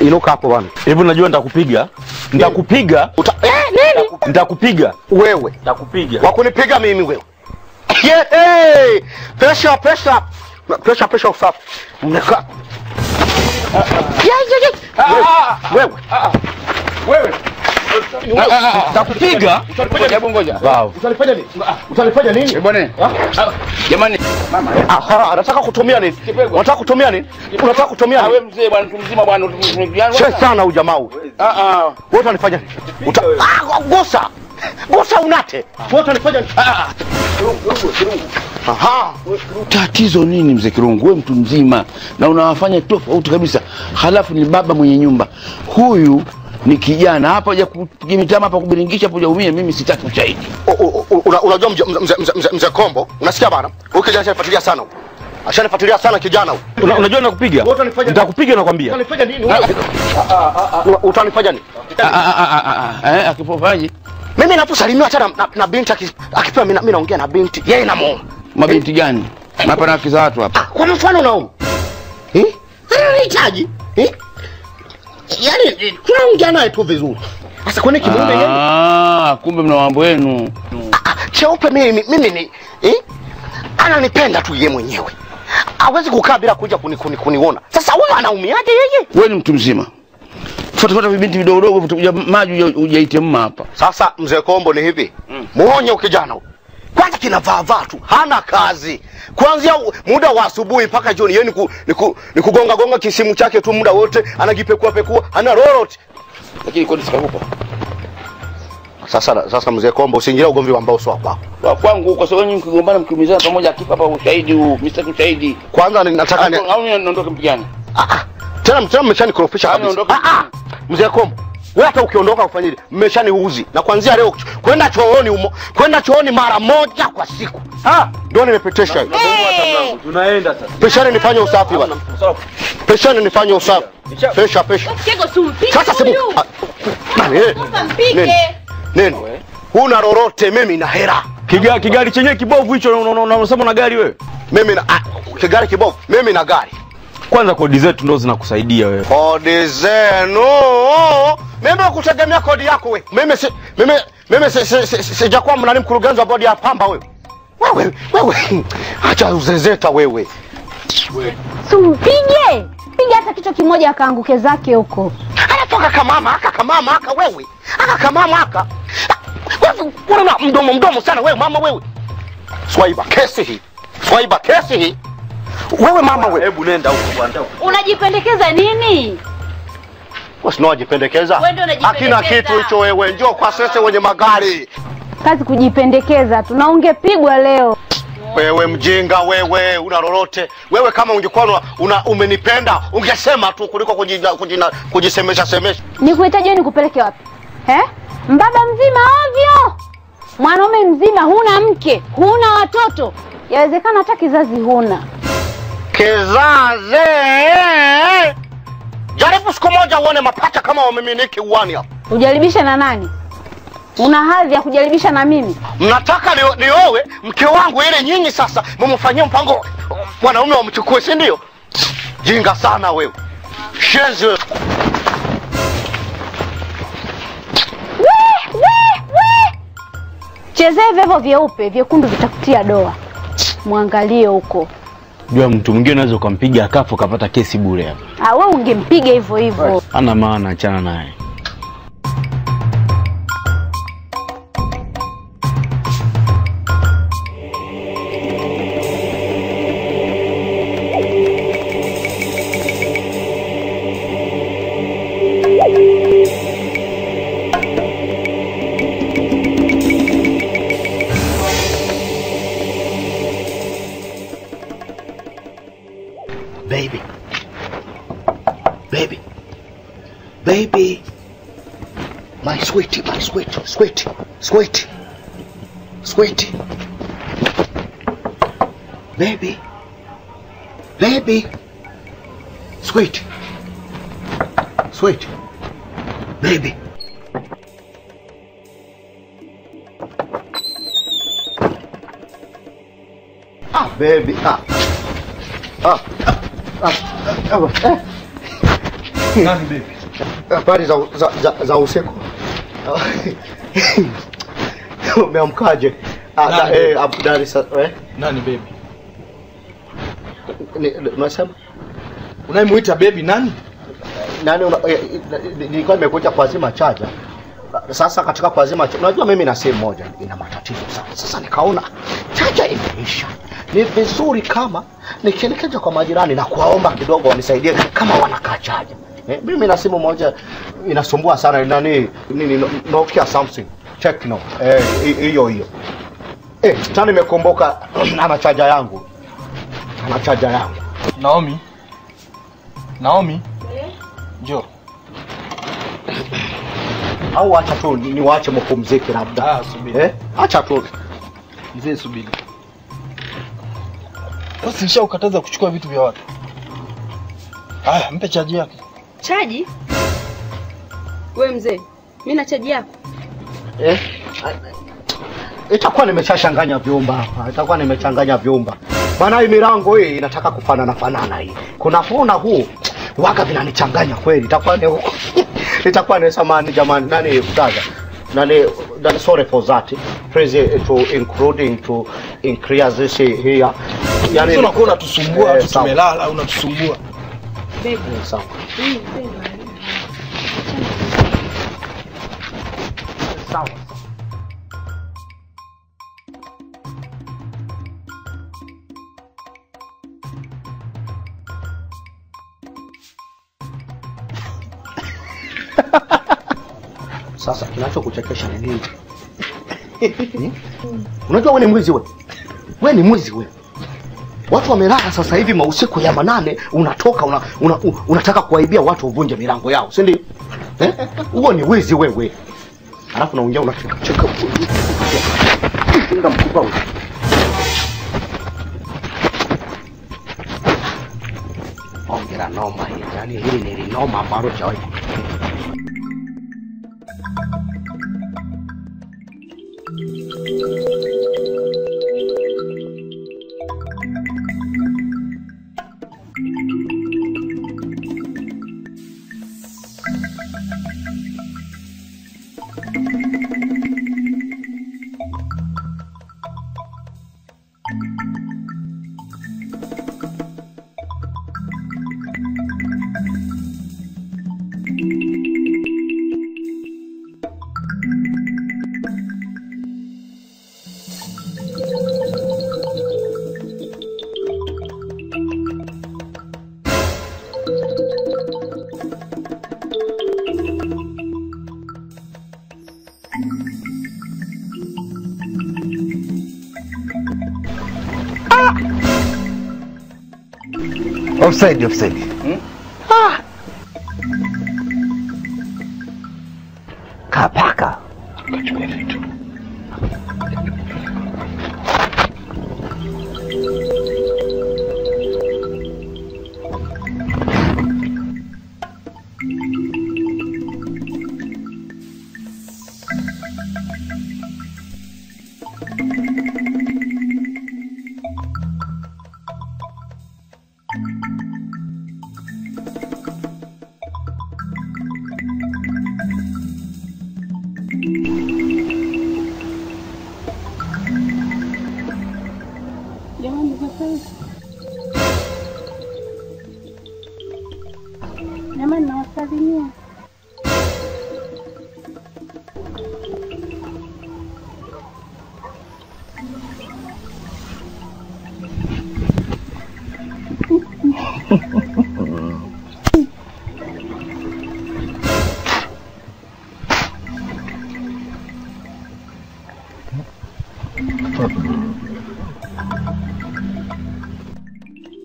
Inuka hapo bwana. Hivi unajua nitakupiga. Nitakupiga. Uta... Eh, nini? Nitakupiga. Wewe. Nitakupiga. Wakunipiga mimi wewe. Yeah, hey! Pesha, pesha. Pesha, pesha usafi. Mneka. Yeah, yeah, yeah. Wewe. Wewe. Nitakupiga. Hebu ngoja. Wow. Utanifanya nini? Utanifanya nini? Eh, bwana. Jamani. Mama. Aha, anataka kutumia nini? Unataka kutumia nini? Unataka kutumia Ah, wewe nini? mzee bwana, mtu mzima bwana, tumejuana. Che sana huyu jamaa huyu. Ah ah. Wewe utanifanya nini? Uta... Ah, gosa. Gosa unate. Wewe utanifanya nini? Ah. Aha. Tatizo nini mzee Kirungu? Wewe mtu mzima na unawafanya tofauti kabisa, halafu ni baba mwenye nyumba. Huyu ni kijana hapa, haja kupiga mitama hapa kubiringisha hapo, umie. Mimi sitaki ushahidi. U- u- u- una- Unajua mzee mzee mzee mzee- mzee Kombo, unasikia bana? Huyu kijana ashanifuatilia sana huyu. Ashanifuatilia sana kijana huyu. Una- Unajua nitakupiga. Wewe utanifanya- Nitakupiga nakwambia. Utanifanya nini wewe? Una- Utanifanya nini? Ah, ah, ah, ah, ah, eh, akipofaje? Mimi ninaposalimiwa hata na, na, na binti aki- akipewa mimi na- mimi naongea na binti, yeye namuona. Mabinti gani? Hapa na haki za watu hapa. Ah, kwa mfano naomba. Eh? Anahitaji. Eh? Yaani eh, tunaongea naye tu vizuri. Sasa kwani kimume yeye? Ah, kumbe mna mambo yenu. Ah, ah, cheupe mimi mimi ni eh? Ananipenda tu yeye mwenyewe. Hawezi kukaa bila kuja kuni, kuni, kuniona. Sasa huyu anaumiaje yeye? Wewe ni mtu mzima. Fuata fuata vibinti vidogo dogo, utakuja maji uja- ujaite mma hapa. Sasa mzee Kombo ni hivi. Muonye ukijana huyu. Kwanza kinavaa vaa tu, hana kazi. Kuanzia u- muda wa asubuhi mpaka jioni yeye ni, ku, ni, ku, ni kugonga gonga kisimu chake tu muda wote, anajipekua pekua, hana lolote. Lakini kodi sikakupa. Sasa sasa mzee Kombo usiingilie ugomvi wa mbao sio wako. Kwa kwangu kwa sababu nyinyi mkigombana mkiumizana pamoja akipa hapa ushahidi huu, msitaki ushahidi. Kwanza ni- nataka ni Au au niondoke mpigane. ah, ah, tena tena mmeshanikorofisha Ah, kabisa. niondoke. Ah, ah, mzee Kombo wewe hata ukiondoka ufanyije? Mmeshaniuzi. Na kuanzia leo kwenda chooni umo, kwenda chooni mara moja kwa siku. Ah, ndio nimepetesha hiyo. Tunaenda sasa. Peshani nifanye usafi bwana. Peshani nifanye usafi. Pesha pesha. Mtego sumpige Sasa simu. huyu. ah, nani, eh? Sasa mpige. Nini? Huna lolote mimi na hera. Kiga, kigari chenyewe kibovu hicho una- una- una- unasema na gari wewe. Mimi na ah, kigari kibovu. Mimi na gari. Kwanza kodi zetu ndo zinakusaidia wewe. Kodi zenu. Mimi kutegemea kodi yako we. Mimi si mimi mimi si, si, si, si, sijakuwa mnani mkurugenzi wa bodi ya pamba wewe. Wewe wewe acha uzezeta wewe. Sumpige. Piga hata kichwa kimoja akaanguke zake huko. Alafu aka kamama aka kamama aka wewe. Aka kamama aka. Wewe una mdomo mdomo sana wewe mama wewe. Swaiba kesi hii. Swaiba kesi hii. Wewe mama wewe. Hebu nenda huko bwana. Unajipendekeza nini? Usinojipendekeza. Wewe ndio unajipendekeza. Hakina kitu hicho wewe. Njoo kwa sese wenye magari. Kazi kujipendekeza tu na ungepigwa leo. Wewe mjinga wewe, una lolote wewe. Kama ungekuwa una, una umenipenda ungesema tu kuliko kujina, kujina, kujisemesha semesha. Nikuhitaji wewe nikupeleke wapi? Eh? Mbaba mzima ovyo. Mwanaume mzima huna mke, huna watoto. Yawezekana hata kizazi huna. Kizazi, jaribu siku moja uone mapacha kama wameminiki uwani hapa. Ujaribisha na nani? Una hadhi ya kujaribisha na mimi? Mnataka ni- niowe mke wangu ili nyinyi sasa mumfanyie mpango mwanaume wamchukue, si ndio? Jinga sana wewe, shenzi wewe. We, we, we. Chezee vyevo vyeupe, vyekundu vitakutia doa. Mwangalie huko. Jua mtu mwingine unaweza ukampiga akafu ukapata kesi bure hapa. Ah, we ungempiga hivyo hivyo. Ana maana, achana naye. Baby. Baby. Baby. My sweetie, my sweetie, sweetie, sweetie, sweetie. Baby. Baby. Sweet. Sweet. Baby. Ah, baby. Ah. Ah. Ah. Ah. Ah. Nani baby? Habari za, za, za, za usiku. Umeamkaje? Ah, da, Nani? eh, Abu Dar es Salaam. Eh? Nani baby? Ni- ni- Unasema Unayemuita baby nani? nani? una- eh, eh, Nilikuwa nimekuja kuazima chaja. Sasa katika kuazima chaja, unajua mimi na simu moja ina matatizo sana. Sasa nikaona chaja imeisha, ni vizuri kama nikielekeza kwa majirani na kuwaomba kidogo wanisaidie kama wanakaa chaja. Eh, mimi na simu moja inasumbua sana, nani nini, No- Nokia something Tecno, eh, hi- hiyo hiyo. Eh, tena nimekumbuka ana chaja yangu, ana chaja yangu. Naomi. Naomi. Njoo. au acha tu niwaache mpumzike labda. Ah, subiri. Eh? Acha tu. Mzee subiri. Sasa nishaukataza kuchukua vitu vya watu. Haya, mpe chaji yake. Chaji? We mzee, mi na chaji yako. Eh? Itakuwa nimeshachanganya vyumba hapa. Itakuwa nimechanganya vyumba. Maana hii milango hii inataka kufanana fanana hii. Kuna kona huu waga vinanichanganya kweli. Itakuwa ni itakuwa ni samani jamani nani brother. Nani, nani sorry for that. Please eh, to including to increase this here. Yani Sasa unakuwa unatusumbua, Eh, tu sawa. tumelala, unatusumbua. Eh, sawa. Sawa. Sasa kinachokuchekesha ni nini? Hmm? Unajua wewe ni mwizi wewe. Wewe ni mwizi wewe. Watu wamelala sasa hivi mausiku ya manane, unatoka una, una, una, unataka kuwaibia watu uvunje milango yao, si ndio? Eh? Huo ni wizi wewe. Alafu naongea unacheka cheka. Kinga mkubwa wewe. Ongera noma hii. Yaani hili ni linoma ambalo chawahi. Offside, offside. Ah. Kapaka. Jamani, sasa jamani, nawasalimia.